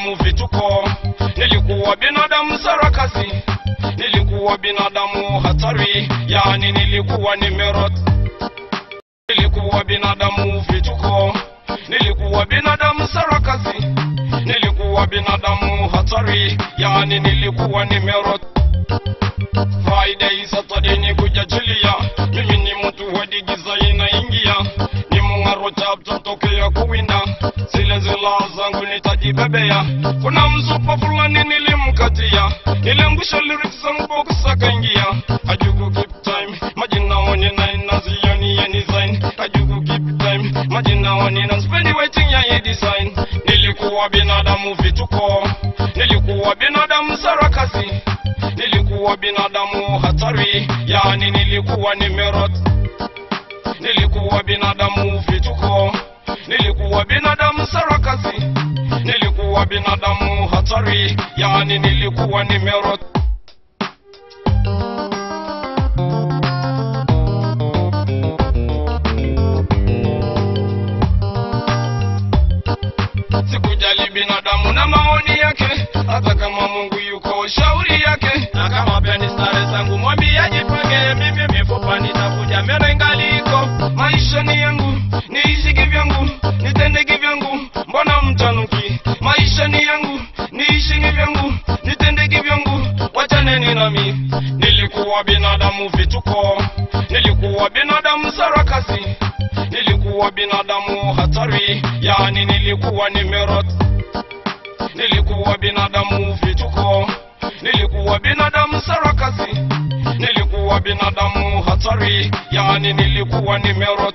binadamu vituko, nilikuwa binadamu sarakasi, nilikuwa binadamu hatari, yani nilikuwa nimerot. Nilikuwa binadamu vituko, nilikuwa binadamu sarakasi, nilikuwa binadamu hatari, yani nilikuwa nimerot. Friday, Saturday ni kujachilia, mimi ni mtu hadi giza inaingia, ni mung'aro chapcha tokea kuwinda, zile zila zangu nitajibebea. Kuna mzupa fulani nilimkatia, niliangusha lyrics zangu box akaingia, ajugu keep time, majina wani na inazioni ya design, ajugu keep time, majina wani na spendi waiting ya ye design. Nilikuwa binadamu vituko, nilikuwa binadamu sarakasi nilikuwa binadamu hatari, yani nilikuwa nimerot. Nilikuwa binadamu vituko, nilikuwa binadamu sarakasi, nilikuwa binadamu hatari, yani nilikuwa nimerot. Sikujali binadamu na maoni yake, hata kama Mungu yuko shauri yake, na kama pia ni stare zangu mwambie ajipange, mimi mifupa nitakuja meno ingali iko. Maisha ni yangu, niishi kivyangu, nitende kivyangu, mbona mtanuki? Maisha ni yangu, niishi kivyangu, nitende kivyangu, wachaneni nami. Nilikuwa binadamu vituko, nilikuwa binadamu sarakasi nilikuwa binadamu hatari, yani nilikuwa nimerot. Nilikuwa binadamu vituko, nilikuwa binadamu sarakasi, nilikuwa binadamu hatari, yani nilikuwa nimerot.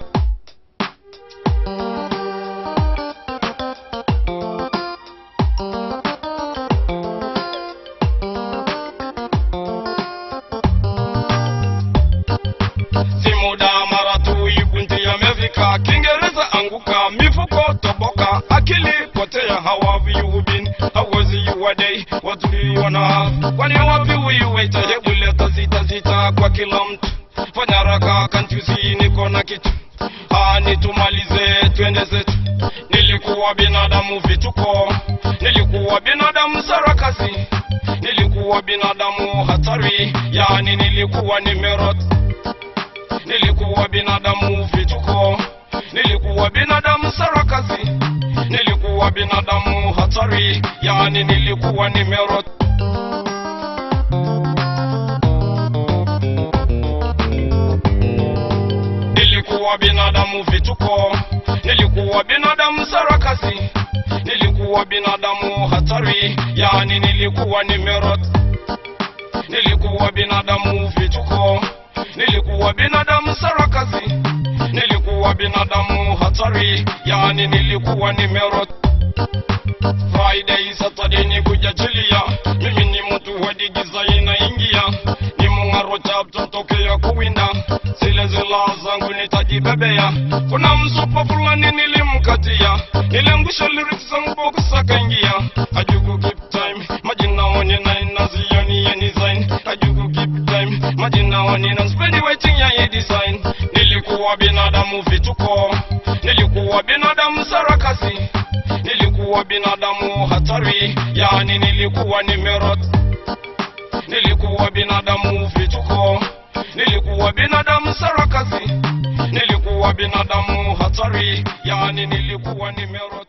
si muda mara tu ibunti yamefika, Kiingereza anguka, mifuko toboka, akili potea. How have you been? How was your day? What do you wanna have? Kwani wapi huyu waita? Hebu leta sita sita kwa kila mtu, fanya haraka, can't you see niko na kitu ani tumalize twende zetu. Nilikuwa binadamu vituko, nilikuwa binadamu sarakasi, nilikuwa binadamu hatari, yani nilikuwa nimerot nilikuwa binadamu vituko, nilikuwa binadamu sarakasi, nilikuwa binadamu hatari, yani nilikuwa nimerot. Nilikuwa binadamu vituko, nilikuwa binadamu sarakasi, nilikuwa binadamu hatari, yani nilikuwa nimerot. Nilikuwa binadamu vituko, nilikuwa binadamu sarakasi, nilikuwa binadamu hatari, yani nilikuwa nimerot. Friday, Saturday ni kujachilia, mimi ni mtu hadi giza inaingia, ni mung'aro chapcha tokea kuwinda, zile zila zangu nitajibebea. Kuna msupa fulani nilimkatia, niliangusha lyrics zangu box akaingia, ajugu keep time, majina wani na inazioni ya design, ajugu keep time, majina wani na spendi waiting ya ye design. Nilikuwa binadamu vituko, nilikuwa binadamu sarakasi, nilikuwa binadamu hatari, yani nilikuwa nimerot. Nilikuwa binadamu vituko, nilikuwa binadamu sarakasi, nilikuwa binadamu hatari, yani nilikuwa nimerot.